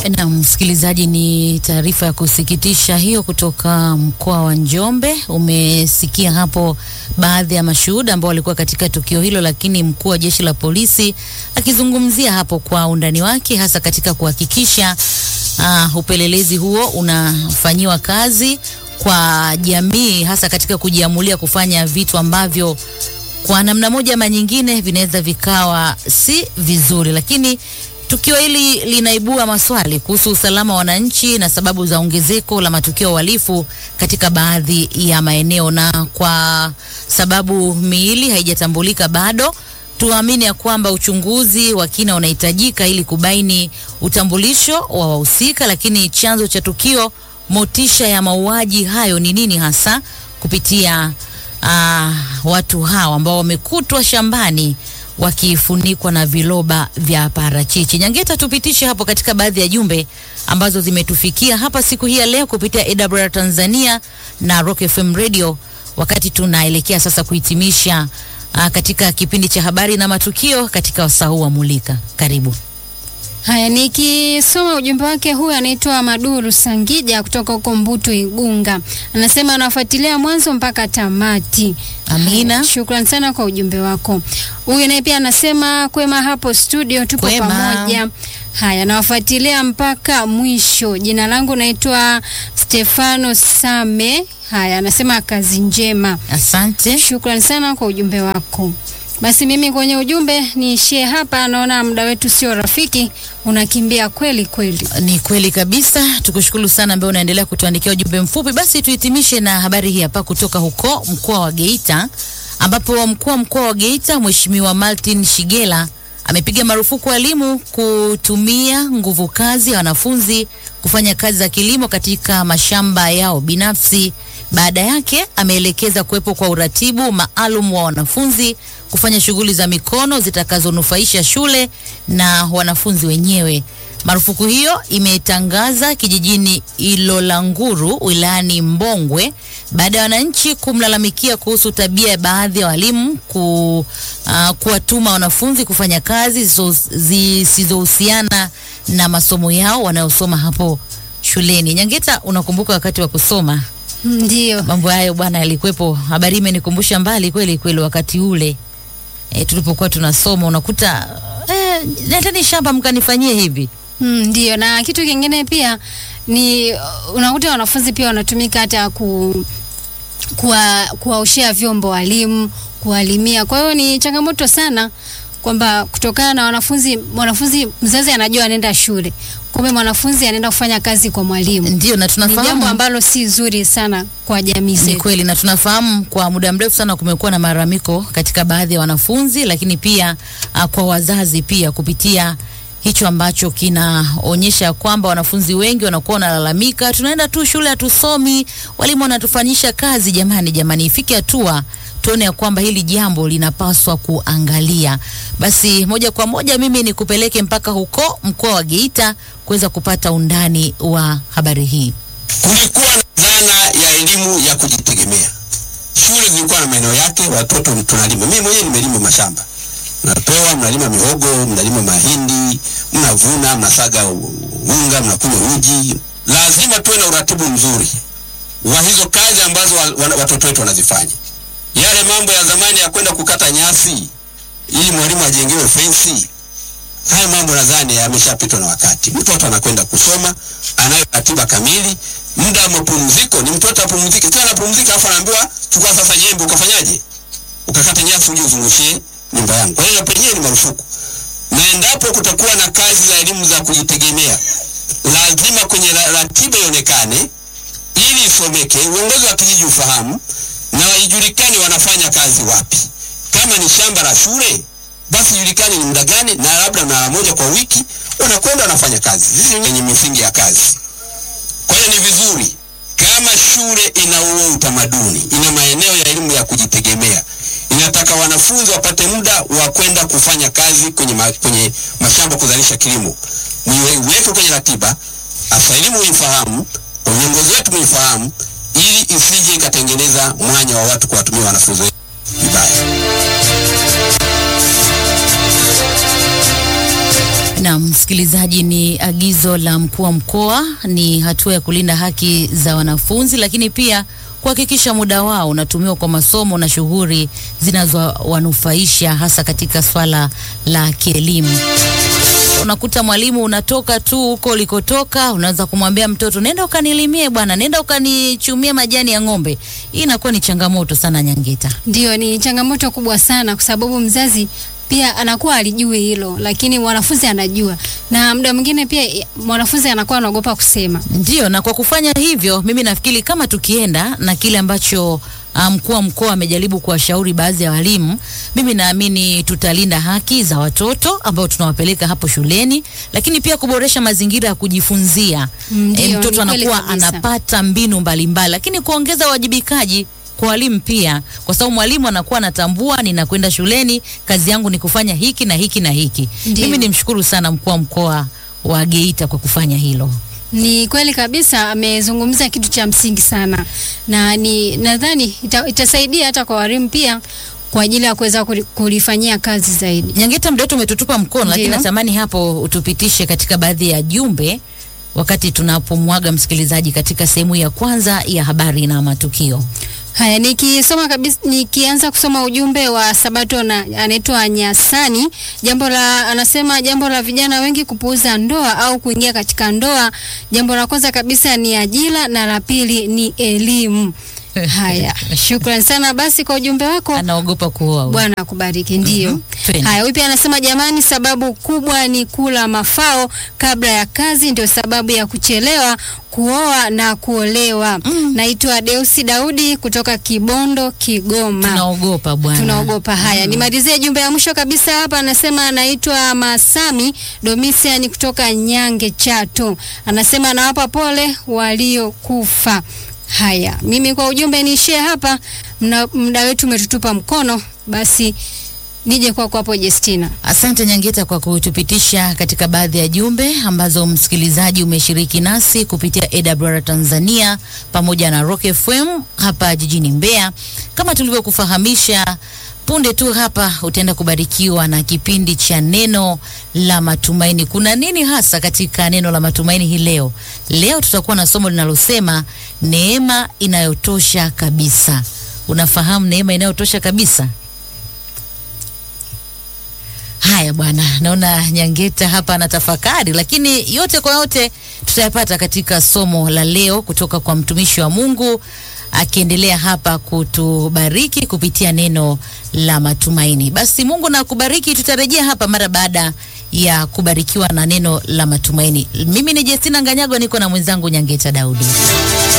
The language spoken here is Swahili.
Na msikilizaji, ni taarifa ya kusikitisha hiyo kutoka mkoa wa Njombe. Umesikia hapo baadhi ya mashuhuda ambao walikuwa katika tukio hilo, lakini mkuu wa jeshi la polisi akizungumzia hapo kwa undani wake, hasa katika kuhakikisha uh, upelelezi huo unafanyiwa kazi kwa jamii, hasa katika kujiamulia kufanya vitu ambavyo kwa namna moja ama nyingine vinaweza vikawa si vizuri, lakini tukio hili linaibua maswali kuhusu usalama wa wananchi na sababu za ongezeko la matukio ya uhalifu katika baadhi ya maeneo, na kwa sababu miili haijatambulika bado, tuamini ya kwamba uchunguzi wa kina unahitajika ili kubaini utambulisho wa wahusika, lakini chanzo cha tukio, motisha ya mauaji hayo ni nini hasa, kupitia uh, watu hawa ambao wamekutwa shambani wakifunikwa na viloba vya parachichi. Nyangeta, tupitishe hapo katika baadhi ya jumbe ambazo zimetufikia hapa siku hii ya leo kupitia AWR Tanzania na Rock FM Radio, wakati tunaelekea sasa kuhitimisha uh, katika kipindi cha habari na matukio katika wasaa huu wa Mulika. Karibu. Haya, nikisoma ujumbe wake, huyu anaitwa Maduru Sangija kutoka huko Mbuto Igunga, anasema anafuatilia mwanzo mpaka tamati. Amina, Shukran sana kwa ujumbe wako. Huyu naye pia anasema kwema hapo studio, tupo Kwema. pamoja. Haya, nawafuatilia mpaka mwisho. Jina langu naitwa Stefano Same. Haya, anasema kazi njema. asante. Shukran sana kwa ujumbe wako. Basi mimi kwenye ujumbe niishie hapa, naona muda wetu sio rafiki, unakimbia kweli kweli. Ni kweli kabisa. Tukushukuru sana ambaye unaendelea kutuandikia ujumbe mfupi. Basi tuhitimishe na habari hii hapa kutoka huko mkoa wa Geita, ambapo mkuu wa mkoa wa Geita Mheshimiwa Martin Shigela amepiga marufuku walimu kutumia nguvu kazi ya wanafunzi kufanya kazi za kilimo katika mashamba yao binafsi. Baada yake ameelekeza kuwepo kwa uratibu maalum wa wanafunzi kufanya shughuli za mikono zitakazonufaisha shule na wanafunzi wenyewe. Marufuku hiyo imetangaza kijijini Ilolanguru wilayani Mbongwe baada ya wananchi kumlalamikia kuhusu tabia ya baadhi ya walimu ku, uh, kuwatuma wanafunzi kufanya kazi zisizo- zisizohusiana na masomo yao wanayosoma hapo shuleni. Nyangeta, unakumbuka wakati wa kusoma Ndio. mambo hayo bwana yalikuwepo. Habari imenikumbusha mbali kweli kweli, wakati ule e, tulipokuwa tunasoma unakuta e, nendeni shamba mkanifanyie hivi. Mm, Ndio, na kitu kingine pia ni uh, unakuta wanafunzi pia wanatumika hata ku kuwa- kuwaoshea vyombo walimu, kuwalimia. Kwa hiyo ni changamoto sana kwamba kutokana na wanafunzi, mwanafunzi mzazi anajua anaenda shule, kumbe mwanafunzi anaenda kufanya kazi kwa mwalimu. Ndio, na Ni jambo tunafahamu ambalo si zuri sana kwa jamii ni zetu. kweli, na tunafahamu kwa muda mrefu sana kumekuwa na malalamiko katika baadhi ya wanafunzi, lakini pia uh, kwa wazazi pia kupitia hicho ambacho kinaonyesha kwamba wanafunzi wengi wanakuwa wanalalamika, tunaenda tu shule hatusomi, walimu wanatufanyisha kazi. Jamani, jamani, ifike hatua tuone ya kwamba hili jambo linapaswa kuangalia. Basi moja kwa moja mimi nikupeleke mpaka huko mkoa wa Geita kuweza kupata undani wa habari hii. Kulikuwa na dhana ya elimu ya kujitegemea. Shule zilikuwa na maeneo yake, watoto tunalima. Mimi mwenyewe nimelima mashamba, napewa, mnalima mihogo, mnalima mahindi, mnavuna, mnasaga u- unga, mnakunywa uji. Lazima tuwe na uratibu mzuri wa hizo kazi ambazo wa, wa, watoto wetu wanazifanya. Yale mambo ya zamani ya kwenda kukata nyasi ili mwalimu ajengewe fensi, haya mambo nadhani yameshapitwa na wakati. Mtoto anakwenda kusoma, anayo ratiba kamili. Muda wa mapumziko ni mtoto apumzike, tena anapumzika, afu anaambiwa chukua sasa jembe ukafanyaje, ukakata nyasi uje uzungushie nyumba yangu. Kwa hiyo na penyewe ni marufuku, na endapo kutakuwa na kazi za elimu za kujitegemea, lazima kwenye ra- ratiba ionekane ili isomeke, uongozi wa kijiji ufahamu na ijulikane wanafanya kazi wapi. Kama ni shamba la shule, basi ijulikane ni muda gani, na labda mara moja kwa wiki wanakwenda wanafanya kazi. Sisi wenye misingi ya kazi. Kwa hiyo ni vizuri kama shule ina huo utamaduni, ina maeneo ya elimu ya kujitegemea, inataka wanafunzi wapate muda wa kwenda kufanya kazi kwenye, ma, kwenye mashamba kuzalisha kilimo, muiweke kwenye ratiba, afisa elimu uifahamu, viongozi wetu muifahamu, ili isije ikatengeneza mwanya wa watu kuwatumia wanafunzi wetu vibaya. Naam, msikilizaji, ni agizo la mkuu wa mkoa, ni hatua ya kulinda haki za wanafunzi, lakini pia kuhakikisha muda wao unatumiwa kwa masomo na shughuli zinazowanufaisha hasa katika swala la kielimu. Unakuta mwalimu unatoka tu huko ulikotoka, unaweza kumwambia mtoto nenda ukanilimie bwana, nenda ukanichumie majani ya ng'ombe. Hii inakuwa ni changamoto sana, Nyangeta. Ndio, ni changamoto kubwa sana kwa sababu mzazi pia anakuwa alijui hilo, lakini mwanafunzi anajua, na muda mwingine pia i- mwanafunzi anakuwa anaogopa kusema. Ndio, na kwa kufanya hivyo, mimi nafikiri kama tukienda na kile ambacho ah, mkuu wa mkoa amejaribu kuwashauri baadhi ya walimu, mimi naamini tutalinda haki za watoto ambao tunawapeleka hapo shuleni, lakini pia kuboresha mazingira ya kujifunzia. Ndio, Eh, ni mtoto kweli anakuwa kabisa. anapata mbinu mbalimbali, lakini kuongeza uwajibikaji kwa walimu pia, kwa sababu mwalimu anakuwa anatambua, ninakwenda shuleni, kazi yangu ni kufanya hiki na hiki na hiki. Ndio. Mimi nimshukuru sana mkuu wa mkoa wa Geita kwa kufanya hilo. Ni kweli kabisa, amezungumza kitu cha msingi sana, na ni nadhani ita, itasaidia hata kwa walimu pia kwa ajili ya kuweza kuli- kulifanyia kazi zaidi. Nyangeta, muda wetu umetutupa mkono, lakini Ndio. natamani hapo utupitishe katika baadhi ya jumbe wakati tunapomwaga msikilizaji katika sehemu ya kwanza ya habari na matukio. Haya, nikisoma kabisa, nikianza kusoma ujumbe wa Sabato na anaitwa Nyasani. Jambo la anasema jambo la vijana wengi kupuuza ndoa au kuingia katika ndoa. Jambo la kwanza kabisa ni ajira na la pili ni elimu. Haya, shukrani sana basi kwa ujumbe wako. Anaogopa kuoa huyu. Bwana akubariki. Ndio. Mhm. Twende. Haya, huyu pia anasema jamani, sababu kubwa ni kula mafao kabla ya kazi, ndio sababu ya kuchelewa kuoa na kuolewa. Naitwa Deusi Daudi kutoka Kibondo, Kigoma. Tunaogopa bwana. Tunaogopa. Haya, nimalizie jumbe ya mwisho kabisa hapa. Anasema anaitwa Masami Domisian kutoka Nyange, Chato. Anasema anawapa pole waliokufa. Haya, mimi kwa ujumbe niishie hapa. Mna- Muda wetu umetutupa mkono, basi nije kwako hapo Jestina. Asante Nyangeta kwa kutupitisha katika baadhi ya jumbe ambazo msikilizaji umeshiriki nasi kupitia AWR Tanzania pamoja na Rock FM hapa jijini Mbeya. Kama tulivyokufahamisha punde tu hapa, utaenda kubarikiwa na kipindi cha neno la matumaini. Kuna nini hasa katika neno la matumaini hii leo? Leo tutakuwa na somo linalosema neema inayotosha kabisa. Unafahamu neema inayotosha kabisa? Haya bwana, naona Nyangeta hapa anatafakari, lakini yote kwa yote tutayapata katika somo la leo kutoka kwa mtumishi wa Mungu akiendelea hapa kutubariki kupitia neno la matumaini. Basi Mungu na kubariki, tutarejea hapa mara baada ya kubarikiwa na neno la matumaini. Mimi ni Justina Nganyagwa, niko na mwenzangu Nyangeta Daudi.